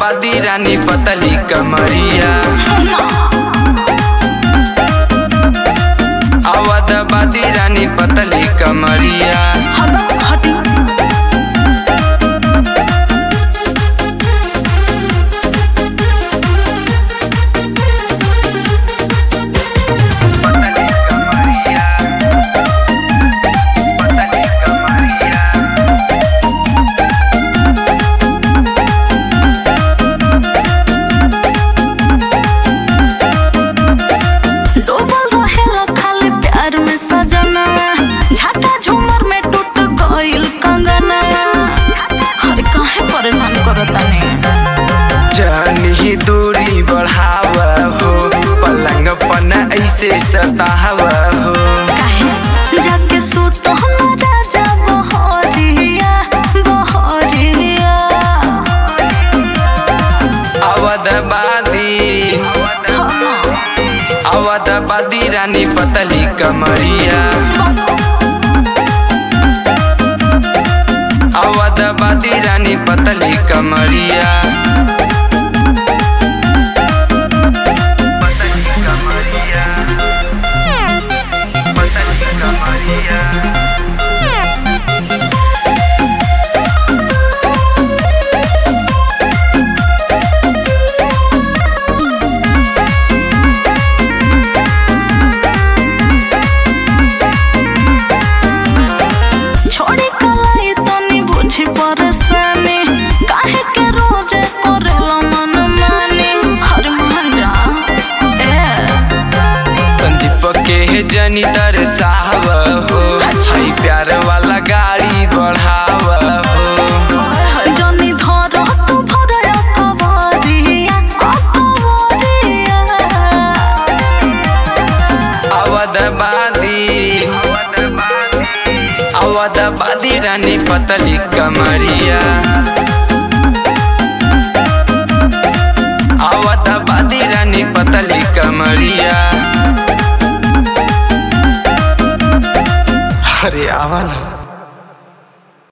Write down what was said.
अवधबादी रानी पतली कमरिया अवधबादी रानी पतली कमरिया हबक हटी पतली कमरिया पतली कमरिया डूबल रहेला खाली प्यार में सजना झाटा झूमर में टूट गइल कंगना अरे काहे परेशान करता ने जानी दूरी बढ़ाव हो पलंग पन ऐसे सताव हो काहे जाके सुत हम राजा बहरिया बहरिया अवधबादी अवधबादी रानी पतली कमरिया अवधबादी रानी पतली कमरिया पतली कमरिया पतली कमरिया छोड़ी कलाई तनी बुझी परेशानी काहे के रोज करेला मन मानी हर मान जा ए संदीप के जनी दरसाव हो छई प्यार वाला गाड़ी बढ़ाव हो जनी धर तू भरया कवरिया कवरिया अवधबादी अवधबादी रानी पतली कमरिया अवधबादी रानी पतली कमरिया अरे आवा ना